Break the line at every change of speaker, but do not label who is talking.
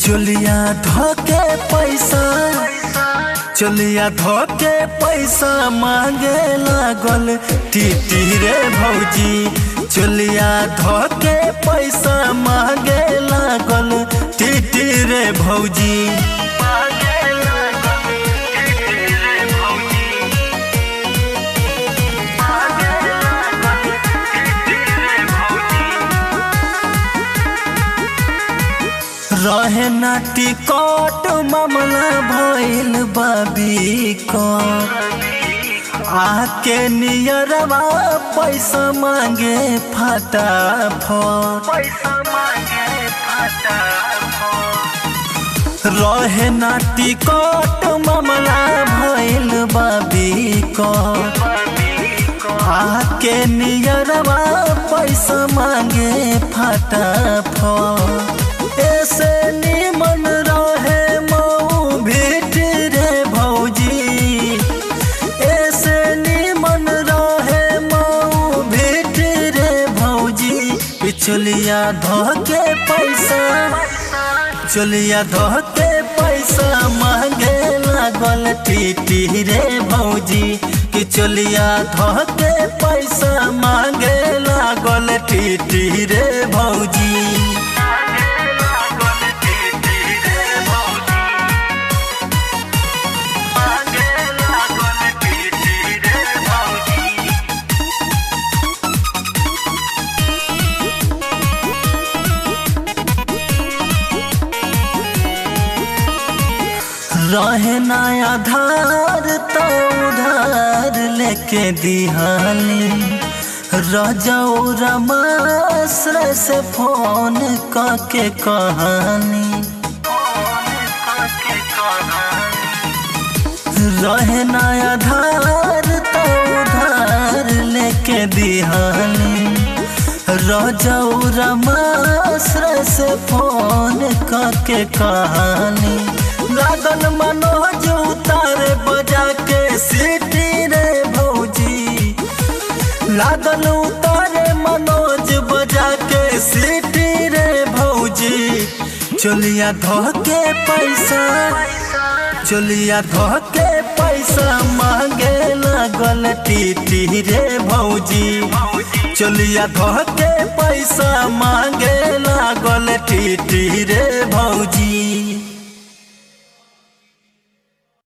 चोलिया धोके पैसा चोलिया धोके पैसा मांगे लागल टीटी रे भौजी चोलिया धोके पैसा मांगे लागल टीटी रे भौजी रहे ना टिकट मामला भइल बाबी को आके नियरवा पैसा मांगे फटाफट रहे ना टिकट मामला भइल बाबी को आके नियरवा पैसा मांगे फटाफट ऐसे निमन रहे मऊ भेट रे भौजी ऐसे निमन रहे मऊ भेट रे भौजी पिछलिया धोके पैसा चलिया धोके पैसा मांगे लागल टीटी रे भौजी कि चलिया धोके पैसा मांगे लागल टीटी रे भौजी रहे ना आधार तो उधार लेके दिहानी रजौ रमाश्र से फोन करके कहानी रहे ना आधार तो उधार लेके दिहानी रजौ रमाश्र से फोन करके कहानी लागल मनोज उतारे बजा के सीटी रे भौजी लागल उतारे मनोज बजा के सीटी रे भौजी चलिया धोके पैसा चलिया धोके पैसा मांगे लागल टीटी रे भौजी चलिया धोके पैसा मांगे लागल टीटी रे भौजी